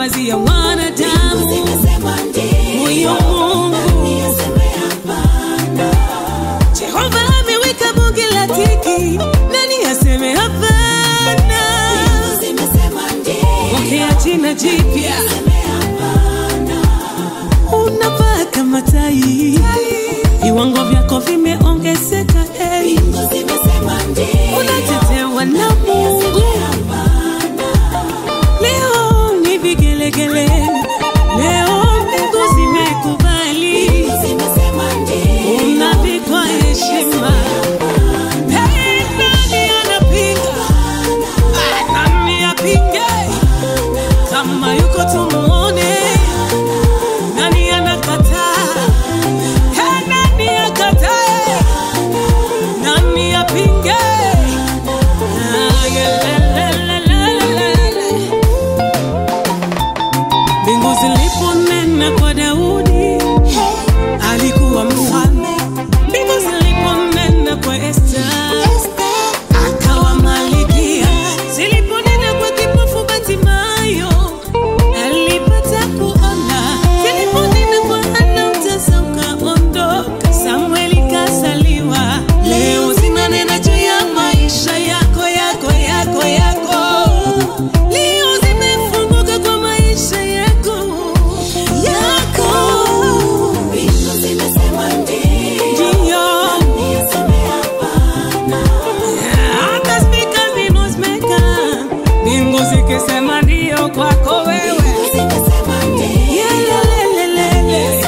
kuwawazia wanadamu huyo Mungu Jehova ameweka bunge la tiki, nani aseme hapana? Pokea jina jipya, unavaa kama tai, viwango vyako vimeongezeka, hey. unatetewa na Mungu. Leo ni vigelegele, leo mbingu zimekubali, unavikwa heshima. Hey, nani anapinga? Ah, nani apinge? Kama yuko tumuone, nani anakataa? Hey, nani akatae? Nani apinge? Ah, yelelelelele. Mbingu ziliponena kwa Daudi, alikuwa mfalme. Mbingu ziliponena kwa Esta, akawa malikia. Ziliponena kwa kipofu Bartimayo, alipata kuona. Ziliponena kwa Hana, utasa ukaondoka. Samueli kazaliwa. Leo zinanena juu ya maisha yako, yako, yako, yako. Leo zimefunguka kwa maisha yako, yako. Ndio. Hata spika zimozmeka, mbingu zikisema ndio kwako wewe. Yelelelelele.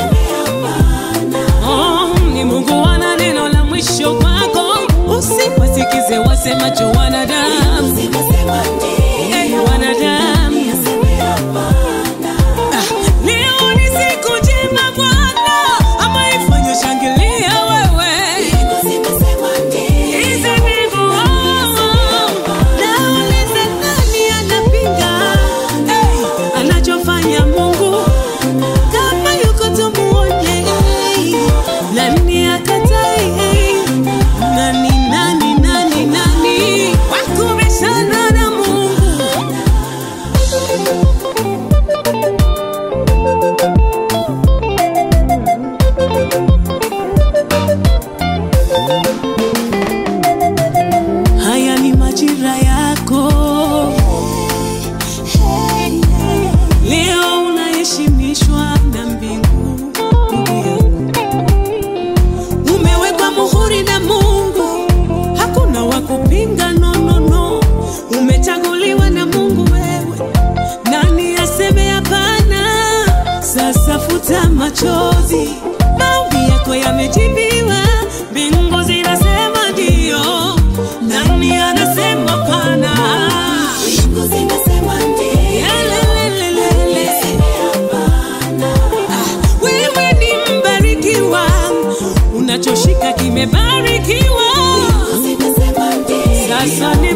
Oh, ni Mungu ana neno la mwisho kwako, usiwasikize wasemacho wanadamu. Eh, wanadamu. Ah, Leo ni siku njema Bwana, ama ifanye shangilia wewe. Hizi mbingu, oh, naulize nani anapinga, eh, anachofanya Mungu kama yuko tumuone, nani akatai? Nani, nani, nani, nani wakubishana na Mungu? Haya ni majira yako, leo unaheshimishwa na mbingu. Ndugu yangu, umewekwa muhuri na Mungu, hakuna wa kupinga. No, no, no, umechaguliwa na Mungu wewe, nani aseme hapana? Sasa futa machozi, maombi yako yamejibiwa, mbingu zinasema ndio, nani anasema hapana? Yelelelelele. Ah, Wewe ni mbarikiwa, unachoshika kimebarikiwa. Sasa ni